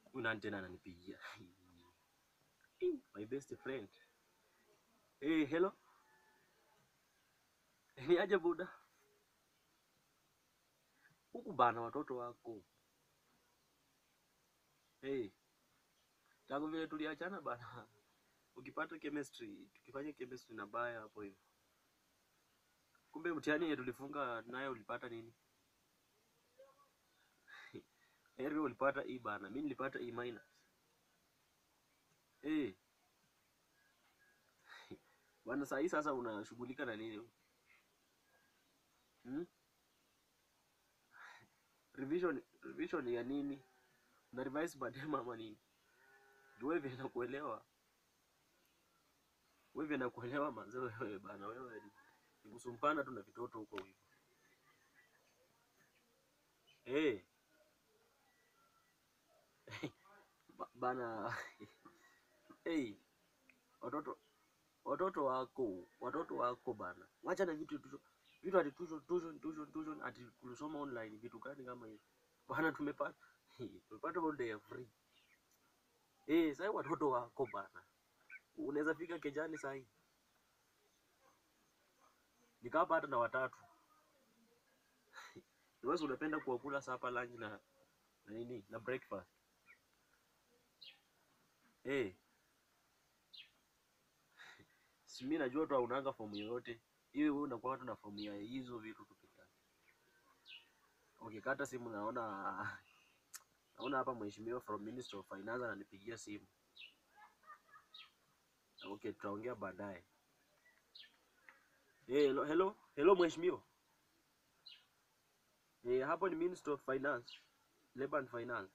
Huyu nani tena ananipigia? My best friend. Hey, hello. Ni aje buda? Huku bana watoto wako. Hey. Tangu vile tuliachana bana. Ukipata chemistry, tukifanya chemistry na baya hapo hivyo. Kumbe mtihani yenye tulifunga nayo ulipata nini? Heri ulipata E bana. Mimi nilipata E minus. Eh. Bwana saa hii sasa unashughulika na nini? Hmm? Revision revision ya nini? Una revise baadaye ama nini? Juu wewe vile nakuelewa. Wewe vile nakuelewa manze wewe bana wewe ni ni kusumpana tu na vitoto huko hivyo. Eh. Ba- Bana hey, watoto watoto wako watoto wako bana, wacha na vitu tu vitu ati tuition tuition tuition tuition ati kusoma online vitu gani kama hivi bana, tumepata tumepata all day free eh. Sasa watoto wako bana, unaweza fika kejani saa hii nikapa hata na watatu wewe unapenda kuwakula sapa lunch na na nini na breakfast eh. Si mimi najua tu haunanga fomu yoyote. Iwe wewe unakuwa tu na fomu ya hizo vitu tu peke yake. Ukikata simu naona naona hapa mheshimiwa from Ministry of Finance ananipigia simu. Okay, tutaongea baadaye. Eh, hello, hello, hello mheshimiwa. Eh, hapo ni Ministry of Finance, Labor and Finance.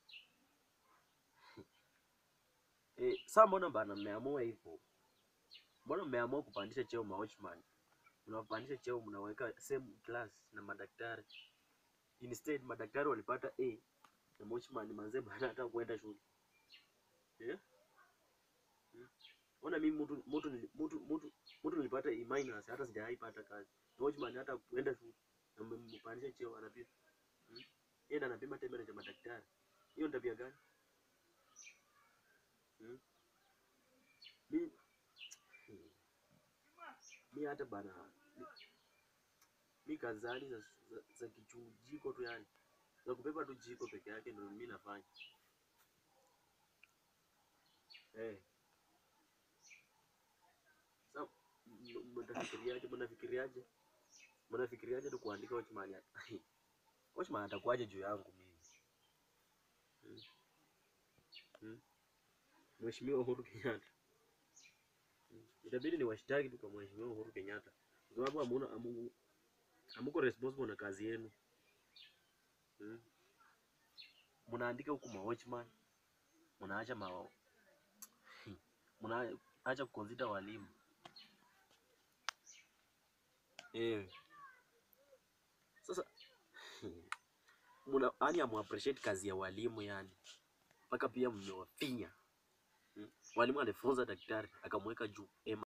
Eh, sasa mbona bana mmeamua hivyo? Mbona mmeamua kupandisha cheo ma watchman? Mnawapandisha cheo mnaweka same class na madaktari. Instead madaktari walipata A na watchman manze bana hata kuenda shule. Eh? Hmm. Ona mimi mtu mtu nili- mtu mtu mtu nilipata E minus hata sijawahi pata kazi. Na watchman hata kuenda shule na mmempandisha cheo anapima. Hmm. Yeye ndo anapima temperature ya madaktari. Hiyo ni tabia gani? Hmm. Mi hmm. mi hata bana mi, mi kazani za, za, za kichujiko tu yani za kubeba tu jiko peke yake ndio mi nafanya eh. Sa m- m- mnafikiriaje? Mnafikiriaje? Mnafikiriaje tu kuandika watchman ya watchman atakuwaje juu yangu mimi hmm? Hmm? Mheshimiwa Uhuru Kenyatta hmm. Itabidi ni washtaki tu kwa Mheshimiwa Uhuru Kenyatta kwa sababu hamuna hamu- hamuko responsible na kazi yenu hmm? Mnaandika huku ma watchman mnaacha ma mnaacha kuconsider walimu eh. Sasa muna yani amu appreciate kazi ya walimu yani, mpaka pia mmewafinya hmm. Walimu alifunza daktari akamweka juu